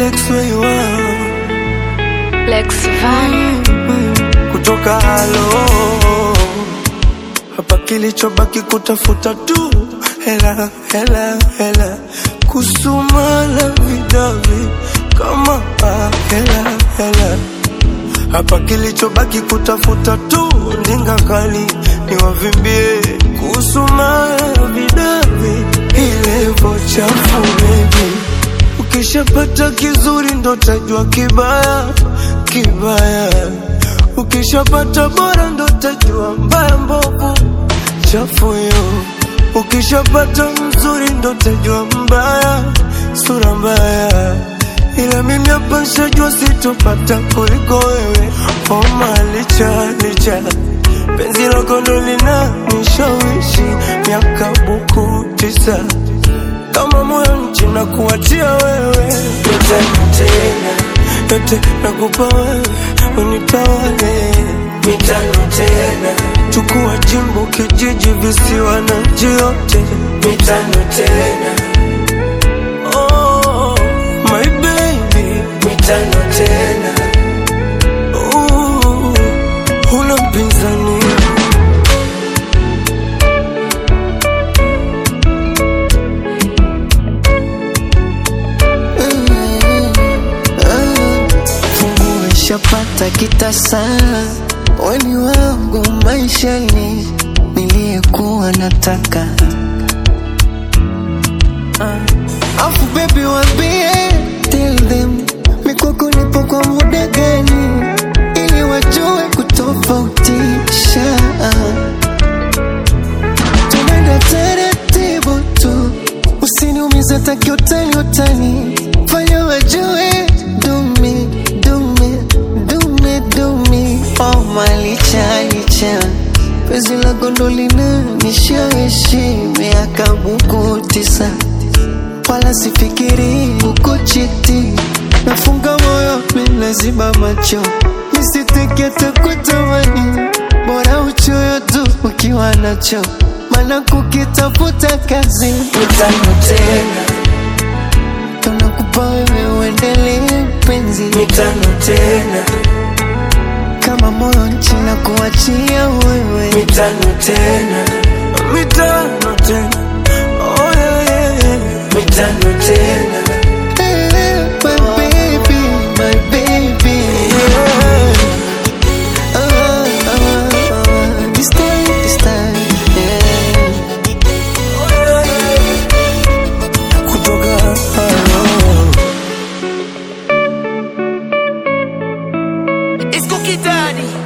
Lex where you are Lex Van. kutoka halo hapa, kilichobaki kutafuta tu hela hela hela, kusumana vidavi kama ah, hela hela hapa, kilichobaki kutafuta tu ndinga kali niwavimbie, kusumana vidavi ilevo chafu baby Ukishapata kizuri ndo tajua kibaya kibaya, ukishapata bora ndo tajua mbaya mbovu chafu yo. Ukishapata mzuri ndo tajua mbaya sura mbaya, ila mimi hapa nshajua sitopata kuliko wewe. Homa licha licha penzi lako ndo linanishawishi miaka buku tisa kama moyo nchi na kuachia wewe yote tena yote nakupa wewe unitawale mitano tena chukua jimbo kijiji visiwa na nchi yote mitano tena oh, my baby mitano tena uh, huna mpinzani fungu ishapata kitasa weni wangu maishani niliyekuwa nataka uh, afu bebi wambie tell them mikwako nipo kwa muda gani ili wajue kutofautisha tunaenda taratibu tu usiniumize taki utani utani fanya wajue dumi dumi dumi dumi oh malicha licha pezi la gondolina nishawishi miaka buku tisa wala sifikiri kukuchiti nafunga moyo minaziba macho misitekete kutamani bora uchoyo tu ukiwa nacho mana kukitafuta kazi mitano tena tunakupa wewe uendelee penzi mitano tena kama moyo nchi na kuachia wewe mitano tena mitano tena oh, yeah, yeah, yeah. mitano tena Eh, my baby, my baby. yeah. Ah, ah, ah. This time, this time, yeah. kutoka halo It's Cookie Daddy.